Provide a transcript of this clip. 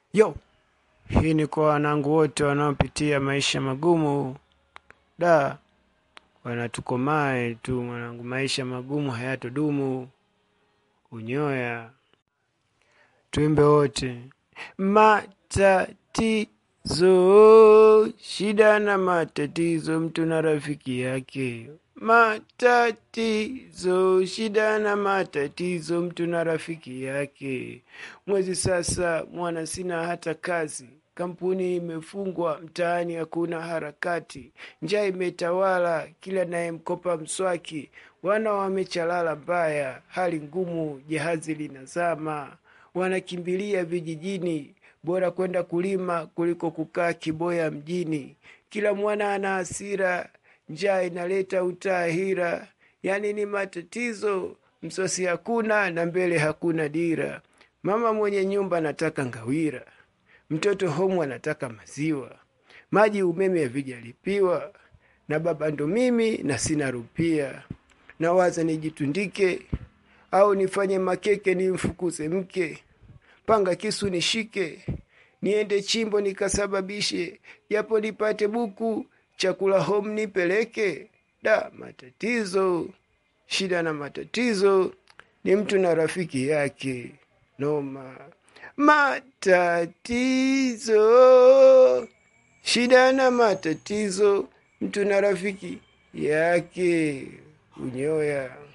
Yo, hii ni kwa wanangu wote wanaopitia maisha magumu. Da, wanatukomae tu mwanangu, maisha magumu hayatodumu. Unyoya, tuimbe wote. Matatizo, shida na matatizo, mtu na rafiki yake. Matatizo, shida na matatizo, mtu na rafiki yake. Mwezi sasa mwana sina hata kazi, kampuni imefungwa, mtaani hakuna harakati, njaa imetawala, kila nayemkopa mswaki, wana wamechalala mbaya, hali ngumu, jahazi linazama, wanakimbilia vijijini, bora kwenda kulima kuliko kukaa kiboya mjini. Kila mwana ana hasira, njaa inaleta utaahira, yani ni matatizo, msosi hakuna na mbele hakuna dira. Mama mwenye nyumba anataka ngawira, mtoto homu anataka maziwa, maji umeme havijalipiwa, na baba ndo mimi na sina rupia. Nawaza nijitundike au nifanye makeke nimfukuze mke, panga kisu nishike, niende chimbo nikasababishe, japo nipate buku, chakula home nipeleke. Da, matatizo, shida na matatizo, ni mtu na rafiki yake noma. Matatizo, shida na matatizo, mtu na rafiki yake unyoya.